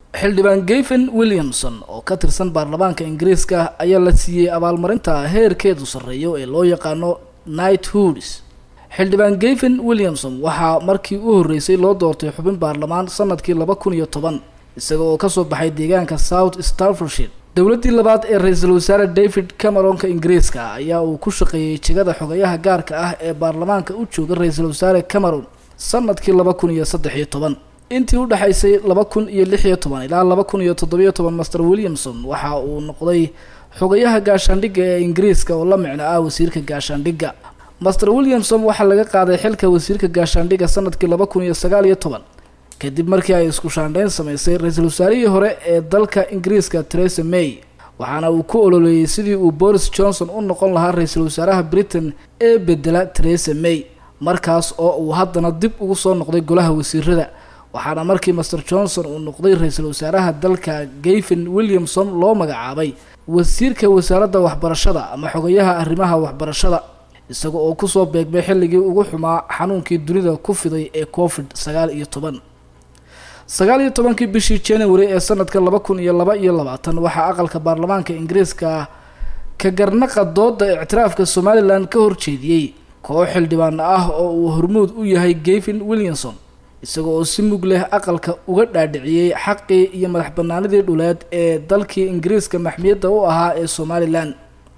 xildhibaan gayfen williamson oo ka tirsan baarlamaanka ingiriiska ayaa la siiyey abaalmarinta heerkeedu sarreeyo ee loo yaqaano knighthoods xildhibaan gayfen williamson waxaa markii u horreysay loo doortay xubin baarlamaan sanadkii laba kun iyo toban isaga oo kasoo baxay deegaanka south starfordshire dowladdii labaad ee ra-iisul wasaare david cameronka ingiriiska ayaa uu ku shaqeeyey jegada xogayaha gaarka ah ee baarlamaanka u jooga ra-iisul wasaare cameron sanadkii laba kun iyo saddex iyo toban intii u dhexaysay laba kun iyo lix iyo toban ilaa laba kun iyo toddobiyo toban master williamson waxa uu noqday xogayaha gaashaandhigga ee ingiriiska oo la micno ah wasiirka gaashaandhigga master williamson waxaa laga qaaday xilka wasiirka gaashaandhigga sanadkii laba kun iyo sagaal iyo toban kadib markii ay isku shaandhayn samaysay ra-iisul wasaarihii hore ee dalka ingiriiska theresa may waxaana uu ku ololeeyey sidii uu boris johnson u noqon lahaa ra-iisul wasaaraha britain ee bedela theresa may markaas oo uu haddana dib ugu soo noqday golaha wasiirada waxaana markii master johnson uu noqday ra-iisul wasaaraha dalka gayfen williamson loo magacaabay wasiirka wasaaradda waxbarashada ama xogayaha arrimaha waxbarashada isaga oo kusoo beegmay xilligii ugu xumaa xanuunkii dunida ku fiday ee covid sagaal iyo toban sagaal iyo tobankii bishii january ee sanadka laba kun iyo laba iyo labaatan waxaa aqalka baarlamaanka ingiriiska ka garnaqa dooda ictiraafka somalilan ka horjeediyey koox xildhibaan ah oo uu hormuud u yahay gayfen williamson isaga oo si mug leh aqalka uga dhaadhiciyey xaqii iyo madax banaanidii dhuleed ee dalkii ingiriiska maxmiyadda u ahaa ee somalilan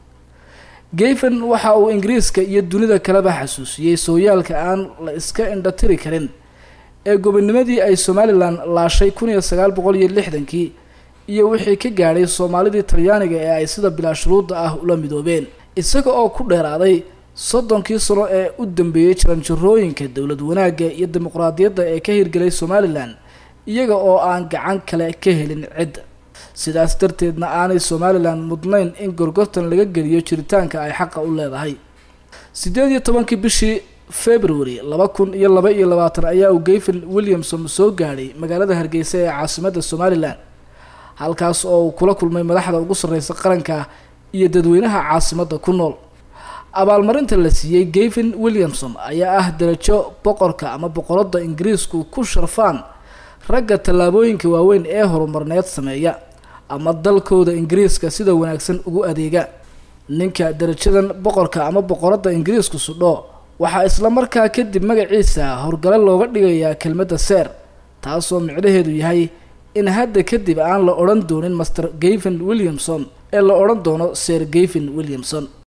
gayfen waxa uu ingiriiska iyo dunida kaleba xasuusiyey sooyaalka aan la iska indhatiri karin ee gobonimadii ay somalilan laashay kun iyo sagaal boqol iyo lixdankii iyo wixii ka gaadhay soomaalidii talyaaniga ee ay sida bilaa shuruudda ah ula midoobeen isaga oo ku dheeraaday soddonkii sano ee u dambeeyey jaranjarooyinka dowlad wanaagga iyo dimuqraadiyadda ee ka hirgelay somalilan iyaga oo aan gacan kale ka helin cidda sidaas darteedna aanay somalilan mudnayn in gorgortan laga geliyo jiritaanka ay xaqa u leedahay siddeed iyo tobankii bishii february laba kun iyo laba iyo labaatan ayaa uu gayfen williamson soo gaadhay magaalada hargeysa ee caasimadda somalilan halkaas oo uu kula kulmay madaxda ugu sarreysa qaranka iyo dadweynaha caasimadda ku nool abaalmarinta la siiyey gayfen williamson ayaa ah darajo boqorka ama boqoradda ingiriisku ku sharfaan ragga tallaabooyinka waaweyn ee horumarneed sameeya ama dalkooda ingiriiska sida wanaagsan ugu adeega ninka darajadan boqorka ama boqoradda ingiriisku sudho waxaa isla markaa kadib magaciisa horgale looga dhigayaa kelmadda seer taasoo micnaheedu yahay in hadda kadib aan la odhan doonin master gayfen williamson ee la odhan doono ser gayfen williamson